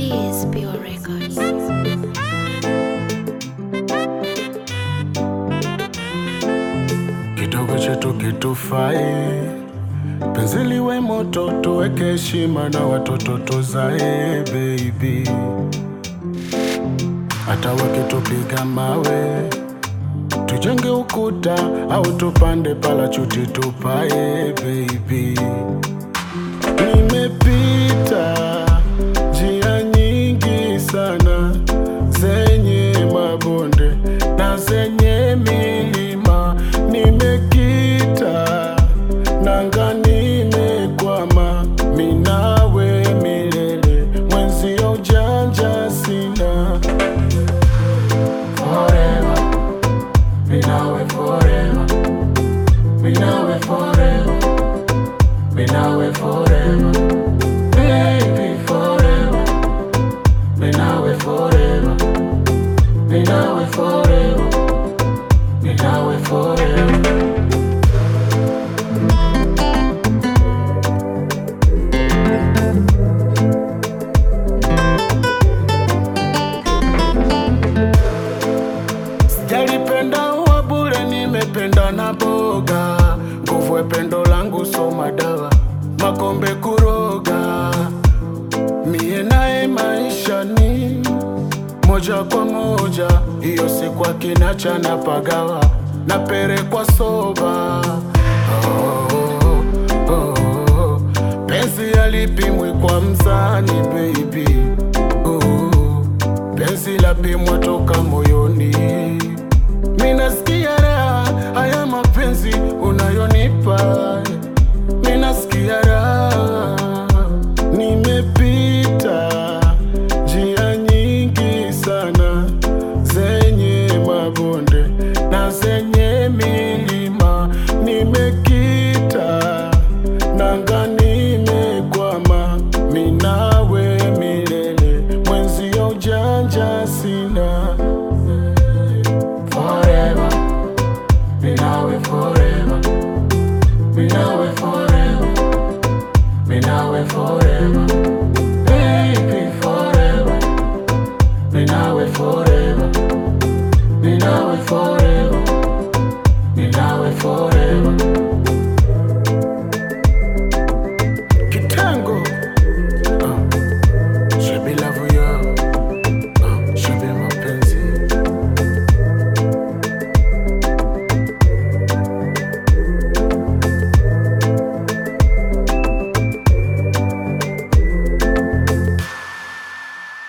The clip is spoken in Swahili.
is Pure Records. kidogo chetu kitufai, penzi liwe moto, tuweke heshima na watoto tuzae baby, hata wakitupiga mawe tujenge ukuta au tupande palachuti tupae baby. Nimepita njia nyingi sana zenye mabonde na zenye milima, nimekita nanga, nimekwama minawe milele, mwenzio ujanja sina forever, minawe forever, minawe forever, minawe forever, baby forever, minawe forever, minawe forever, minawe forever. Sijalipenda uwa bure, nimependa na boga. Nguvu ya pendo langu so madawa, makombe kuroga. Mie naye maisha ni moja kwa moja, hiyo siku akinacha na pagawa na pere kwa soba. Oh, oh, oh. Penzi alipimwi kwa mzani baby oh, penzi lapimwa toka moyoni. Minasikia raha haya mapenzi unayonipa, minasikia raha. Nimepita njia nyingi sana zenye mabonde na zenye milima, nimekita nanga, nimekwama minawe milele, mwenzio ujanja sina forever, minawe forever, minawe forever, minawe forever, baby forever, minawe forever, minawe forever.